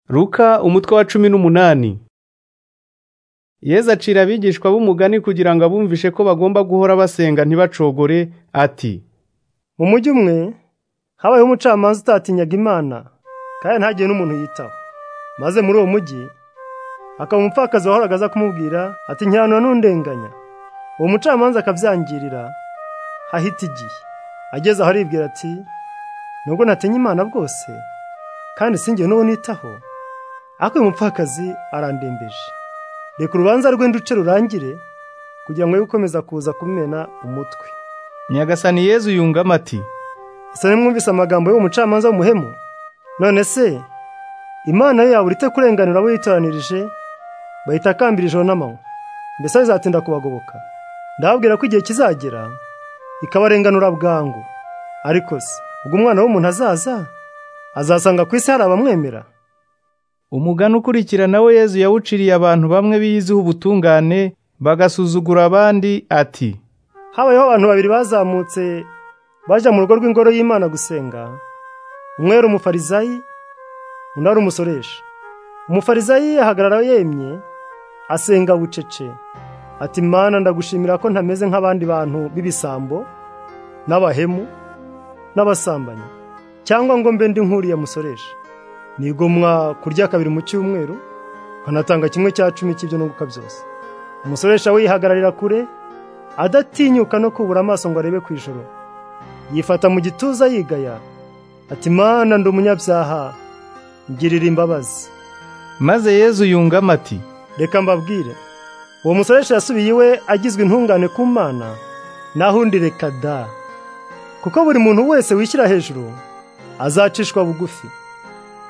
Luka umutwe wa cumi n'umunani Yesu acira abigishwa b'umugani kugira ngo abumvishe ko bagomba guhora basenga ntibacogore ati mu mujyi umwe habayeho umucamanza utatinyaga imana kandi ntagire n'umuntu yitaho maze muri uwo mujyi hakaba umupfakazi wahoraga aza kumubwira ati ntihano n'undenganya uwo mucamanza akabyangirira hahita igihe ageze aho aribwira ati nubwo natinya imana bwose kandi sinjye n'uwo nitaho ariko uyu mupfakazi arandembeje reka urubanza rwe nduce rurangire kugira ngo ye gukomeza kuza kumena umutwe Nyagasani Yezu yungamo ati ese nimwumvise amagambo y'uwo mucamanza w'umuhemu none se imana ye yabura ite kurenganura abo yitoranirije bahita akambira ijoro n'amanywa mbese bizatinda kubagoboka ndababwira ko igihe kizagera ikabarenganura bwangu ariko se ubwo umwana w'umuntu azaza azasanga ku isi hari abamwemera umugani ukurikira nawe Yezu yawuciriye abantu bamwe biyiziho ubutungane bagasuzugura abandi ati habayeho abantu babiri bazamutse bajya mu rugo rw'ingoro y'imana gusenga umwe yari umufarizayi undi ari umusoresha umufarizayi ahagarara yemye asenga bucece ati mana ndagushimira ko ntameze nk'abandi bantu b'ibisambo n'abahemu n'abasambanyi cyangwa ngo mbe ndi nk'uriya musoresha nigomwa kurya kabiri mu cyumweru nkanatanga kimwe cya cumi cy'ibyo nunguka byose umusoresha we yihagararira kure adatinyuka no kubura amaso ngo arebe ku ijoro yifata mu gituza yigaya ati mana ndi umunyabyaha ngirira imbabazi maze Yezu yungamo ati reka mbabwire uwo musoresha yasubiye iwe agizwe intungane ku mana naho undi reka da kuko buri muntu wese wishyira hejuru azacishwa bugufi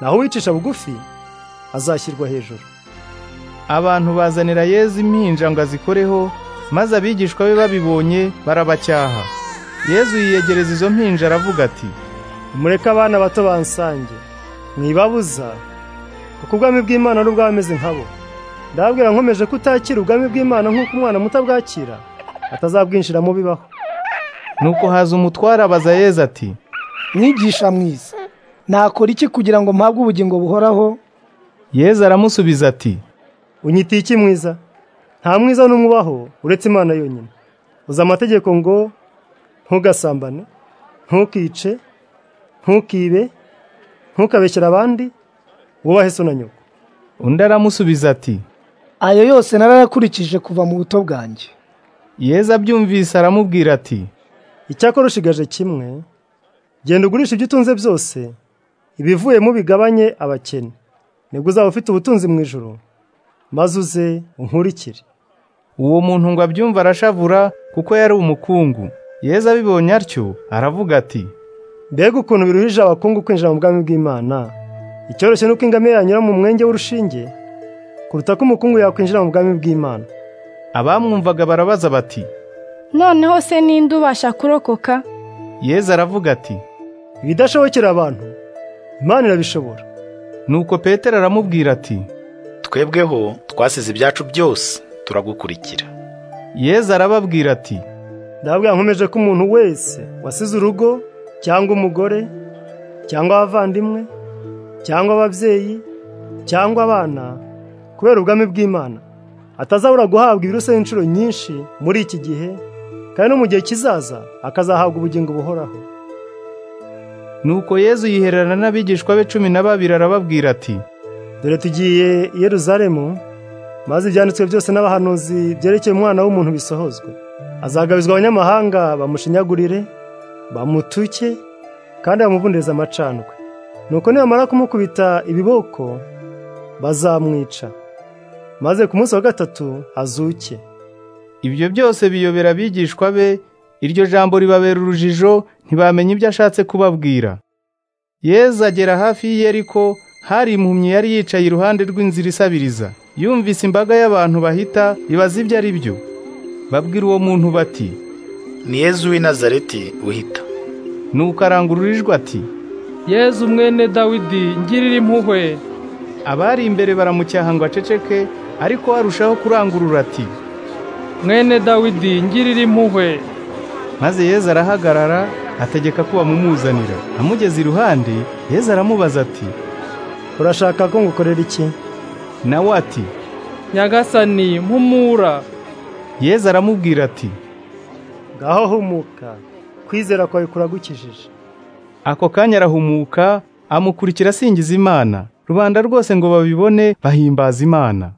naho uwicisha bugufi azashyirwa hejuru abantu bazanira Yezu impinja ngo azikoreho maze abigishwa be babibonye barabacyaha Yezu yiyegereza izo mpinja aravuga ati mureke abana bato bansange mwibabuza kuko ubwami bw'imana ari ubw'abameze nkabo ndababwira nkomeje kutakira ubwami bw'imana nk'uko umwana muto abwakira atazabwinjiramo bibaho nuko haza umutware abaza Yezu ati mwigisha mwiza nakora iki kugira ngo mpabwe ubugingo buhoraho Yezu aramusubiza ati unyitiye iki mwiza nta mwiza n'umwe ubaho uretse imana yonyine uzi amategeko ngo ntugasambane ntukice ntukibe ntukabeshyere abandi wubahe so na nyoko undi aramusubiza ati ayo yose narayakurikije kuva mu buto bwanjye Yezu abyumvise aramubwira ati icyakora ushigaje kimwe genda ugurisha ibyo utunze byose ibivuyemo bigabanye abakene nibwo uzaba ufite ubutunzi mu ijoro maze uze unkurikire uwo muntu ngo abyumve arashavura kuko yari umukungu Yezu abibonye atyo aravuga ati mbega ukuntu biruhije abakungu kwinjira mu bwami bw'imana icyoroshye ni uko ingamiya yanyura mu mwenge w'urushinge kuruta ko umukungu yakwinjira mu bwami bw'imana abamwumvaga barabaza bati noneho se ninde ubasha kurokoka Yezu aravuga ati ibidashobokera abantu imana irabishobora nuko petero aramubwira ati twebweho twasize ibyacu byose turagukurikira Yezu arababwira ati ndababwira nkomeje ko umuntu wese wasize urugo cyangwa umugore cyangwa abavandimwe cyangwa ababyeyi cyangwa abana kubera ubwami bw'imana atazabura guhabwa ibiruse inshuro nyinshi muri iki gihe kandi no mu gihe kizaza akazahabwa ubugingo buhoraho nuko Yezu yihererana n'abigishwa be cumi na babiri arababwira ati dore tugiye i Yeruzalemu maze ibyanditswe byose n'abahanuzi byerekeye umwana w'umuntu bisohozwe azagabizwa abanyamahanga bamushinyagurire bamutuke kandi bamuvundereza amacandwe nuko nibamara kumukubita ibiboko bazamwica maze ku munsi wa gatatu azuke ibyo byose biyobera abigishwa be iryo jambo ribabera urujijo ntibamenya ibyo ashatse kubabwira Yezu agera hafi y'iyeriko hari impumyi yari yicaye iruhande rw'inzira isabiriza yumvise imbaga y'abantu bahita ibaza ibyo ari byo babwira uwo muntu bati ni yezu w'i nazareti uhita nuko arangurura ijwi ati Yezu mwene dawidi ngirira impuhwe abari imbere baramucyaha ngo aceceke ariko arushaho kurangurura ati mwene dawidi ngirira impuhwe maze Yezu arahagarara ategeka ko bamumuzanira amugeze iruhande Yezu aramubaza ati urashaka ko ngukorera iki nawe ati nyagasani mpumura yezu aramubwira ati ngaho humuka kwizera kwawe kuragukijije ako kanya arahumuka amukurikira asingiza imana rubanda rwose ngo babibone bahimbaza imana